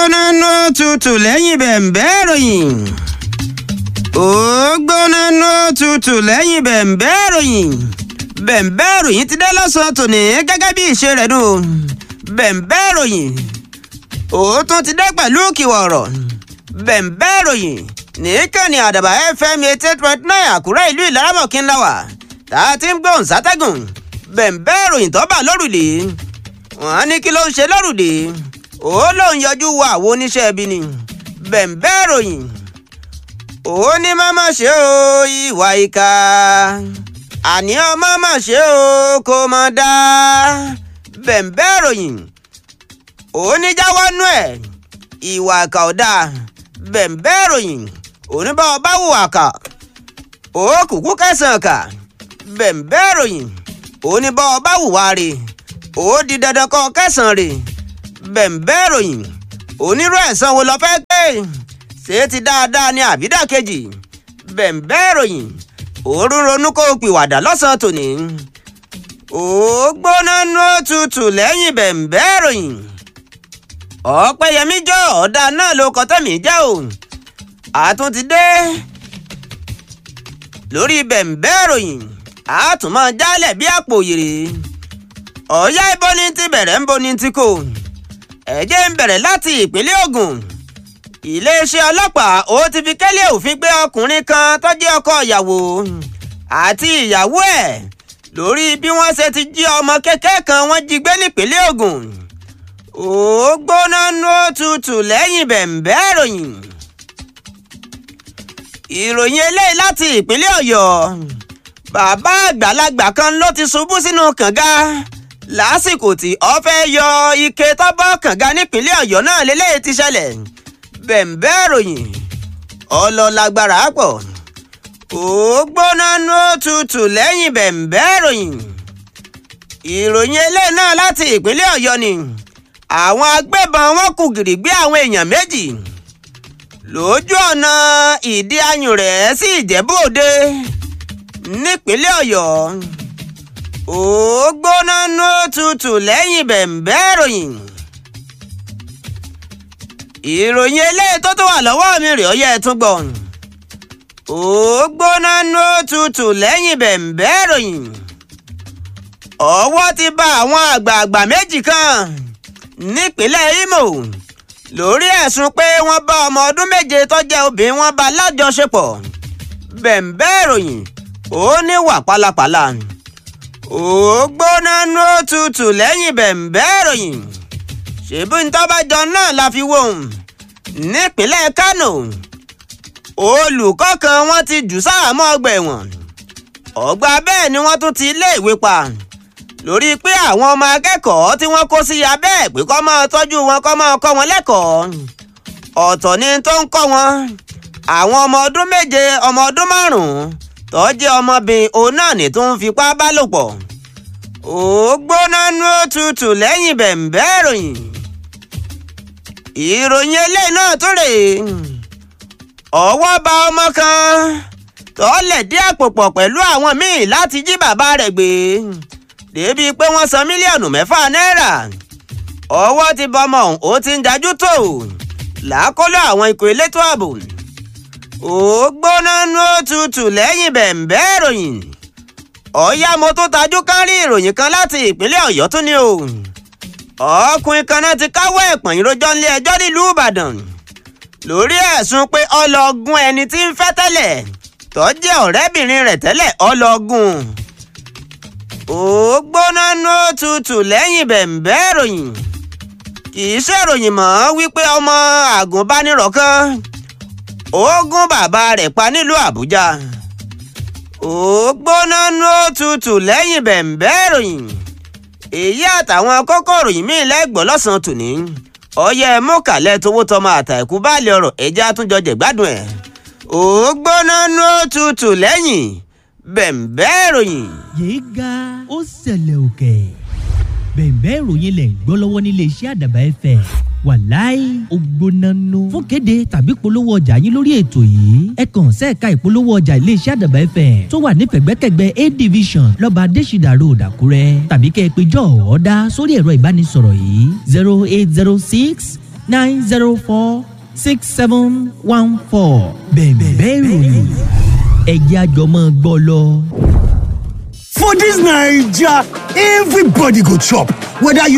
gbóná nú tutù lẹ́yìn bẹ̀m̀bẹ́ ìròyìn. ó gbóná nú tutù lẹ́yìn bẹ̀m̀bẹ́ ìròyìn. bẹ̀m̀bẹ́ ìròyìn ti dé lọ́sàn-án tòní gẹ́gẹ́ bí ìṣe rẹ̀ nù. bẹ̀m̀bẹ́ ìròyìn ó tún ti dé pẹ̀lú kìwọ̀ ọ̀rọ̀. bẹ̀m̀bẹ́ ìròyìn nìkànnì àdàbà fm eighty eight point nine àkúrẹ́ ìlú ìlaramọ̀kín láwà tá a ti ń gbóhùn sátẹ́gùn bẹ̀m̀bẹ́ ìròyìn tó bà lórùlé wọ́n ní kí ló ń ṣe lórùlé ó lóun yọjú wo àwọn oníṣẹ́ ibi ni bẹ̀m̀bẹ́ ìròyìn ó ní mọ́mọ́ ṣe o ìwà ìka àní ọmọ mọ̀ ṣe o kò mọ̀ dá bẹ̀m̀bẹ́ ìròyìn ó ní jáwọ́ nú ẹ̀ ìwà ìka ò dáa bẹ̀m̀bẹ́ ìròyìn oníbà ọba wùwà kà ó kúkú kẹsàn-án kà bẹ̀m̀bẹ́ ìròyìn oníbà ọba wùwà rè ó di dandan kọ́ kẹsàn-án rè bẹ̀m̀bẹ́ ìròyìn onírú ẹ̀sán wo lọ fẹ́ gbé ṣé ti dáadáa ní àbídà kejì bẹ̀m̀bẹ́ ìròyìn òórùn ronú kó o pìwàdà lọ́sàn-án tòní ó gbóná nú tutù lẹ́yìn bẹ̀m̀bẹ́ ìròyìn ọ̀pẹ̀yẹmí jọ ọ̀dà náà ló kọ́ tẹ̀mí jẹ́ o àtún ti dé lórí bẹ̀m̀bẹ́ ìròyìn àtúmọ̀ jálẹ̀ bí àpò òyèrè ọ̀yá ibo ni ti bẹ̀rẹ̀ ń bo ni ti kò ẹ̀jẹ̀ ń bẹ̀rẹ̀ láti ìpínlẹ̀ Ògùn iléeṣẹ́ ọlọ́pàá ó ti fi kẹ́lẹ́ òfin gbé ọkùnrin kan tó jẹ́ ọkọ ìyàwó àti ìyàwó ẹ̀ lórí bí wọ́n ṣe ti jí ọmọ kékeré kan wọ́n jí gbé nípínlẹ̀ Ògùn ó gbóná nú òtútù lẹ́yìn bẹ̀m̀bẹ́ ìròyìn ìròyìn eléyìí láti ìpínlẹ̀ Ọ̀yọ́ bàbá àgbàlagbà kan ló ti ṣubú sínú kànga lásìkò tí ó fẹ́ yọ ike tọ́bọ̀ kànga nípínlẹ̀ Ọ̀yọ́ náà lélẹ́yìí ti ṣẹlẹ̀ bẹ̀m̀bẹ́ ìròyìn ọlọ́lágbára pọ̀ ó gbóná nú òtútù lẹ́yìn bẹ̀m̀bẹ́ ìròyìn ìròyìn eléyìí náà láti ìpínlẹ̀ Ọ̀yọ́ ni àwọn agbébọn wọn kù gìrì gbé àwọn èèyàn méjì lójú ọ̀nà ìdí ayùn rẹ̀ sí Ìjẹ̀bú Òde nípínlẹ̀ Ọ̀yọ́ ó gbóná nú tutù lẹ́yìn bẹ̀m̀bẹ́ ìròyìn ìròyìn eléyìí tó tó wà lọ́wọ́ mi rè ó yẹ ẹ tún gbọ́ ó gbóná nú tutù lẹ́yìn bẹ̀m̀bẹ́ ìròyìn ọwọ́ ti bá àwọn àgbààgbà méjì kan nípínlẹ̀ Imo lórí ẹ̀sùn pé wọ́n bá ọmọ ọdún méje tó jẹ́ obìnrin wọn bá lájọṣepọ̀ bẹ̀m̀bẹ́ ìròyìn ó ní wà pálapàla ó gbóná nú òtútù lẹ́yìn bẹ̀m̀bẹ́ ìròyìn ṣèbí ntọ́bàjọ náà la fi wò ó nípínlẹ̀ Kánò olùkọ́ kan wọ́n ti jù sáàmọ́ ọgbà ẹ̀wọ̀n ọgbà bẹ́ẹ̀ ni wọ́n tún ti ilé ìwé pa lórí pé àwọn ọmọ akẹ́kọ̀ọ́ tí wọ́n kó sí abẹ́ ẹ̀ pé kó máa tọ́jú wọn kó máa kọ́ wọn lẹ́kọ̀ọ́ ọ̀tọ̀ ni tó ń kọ́ wọn àwọn ọmọ ọdún méje ọmọ ọdún márùn-ún tó jẹ́ ọmọbìnrin òun náà ní tó ń fipá bá lò pọ̀ ó gbóná nú òtútù lẹ́yìn bẹ̀m̀bẹ́ ìròyìn ìròyìn eléyìí náà tó rèé ọwọ́ bá ọmọ kan tó lẹ̀dí àpò pọ̀ pẹ̀lú àwọn míì láti jí bàbá rẹ̀ gbé débi pé wọ́n san mílíọ̀nù mẹ́fà náírà ọwọ́ ti bọmọ ó ti ń dájú tó làákóló àwọn ikọ̀ elétò ààbò ó gbóná nú òtútù lẹ́yìn bẹ̀m̀bẹ́ ìròyìn ọ̀yá mo tó tajú kán rí ìròyìn kan láti ìpínlẹ̀ ọ̀yọ́ tún ní o ọkùnrin kan náà ti káwọ́ ẹ̀pọ̀n ìrojọ́ nílé ẹjọ́ nílùú ìbàdàn lórí ẹ̀sùn pé ọlọ́gùn ẹni tí ń fẹ́ tẹ́lẹ̀ tó jẹ́ ọ̀rẹ́bìnrin rẹ̀ tẹ́lẹ̀ ọlọ́gùn ó gbóná nú òtútù lẹ́yìn bẹ̀m̀bẹ́ ìròyìn kì í ṣèròyìn mọ́ wípé ọmọ àgùnbánirọ̀ kan ó gún bàbá rẹ̀ pa nílùú àbújá ó gbóná nú òtútù lẹ́yìn bẹ̀m̀bẹ́ ìròyìn èyí àtàwọn kókó ìròyìn míì lẹ́gbọ̀ọ́ lọ́sàn-án tòní ọyẹ mọ́kàlẹ́ tówó tọmọ àtàkù báàlì ọ̀rọ̀ ẹja àtúnjọ jẹ̀gbádùn ẹ̀ ó gbóná nú òtútù lẹ́yìn bẹ̀m̀bẹ́ ìròyìn. yéé ga ó ṣẹlẹ̀ òkè bẹ̀m̀bẹ́ ìròyìn lẹ̀ ń gbọ́ lọ́wọ́ nílé iṣẹ́ àdàbà ẹ̀fẹ̀ wàláì ògbónánú fún kéde tàbí polówó ọjà yín lórí ètò yìí ẹ kàn sẹ́ẹ̀ka ìpolówó ọjà iléeṣẹ́ àdàbà ẹ̀fẹ̀ tó wà ní pẹ̀gbẹ́kẹ̀gbẹ́ a division lọ́ba adésìdà road àkúrẹ́ tàbí kẹ́ ẹ pé jọ̀ọ́ ọ̀dà sórí ẹ̀rọ ìbánisọ̀rọ̀ yìí zero eight zero six nine zero four six seven one four bẹ̀ẹ̀bẹ̀ ìròyìn ẹ̀jẹ̀ àjọmọ́ gbọ́ lọ. For this Naija, everybody go chop. Whether you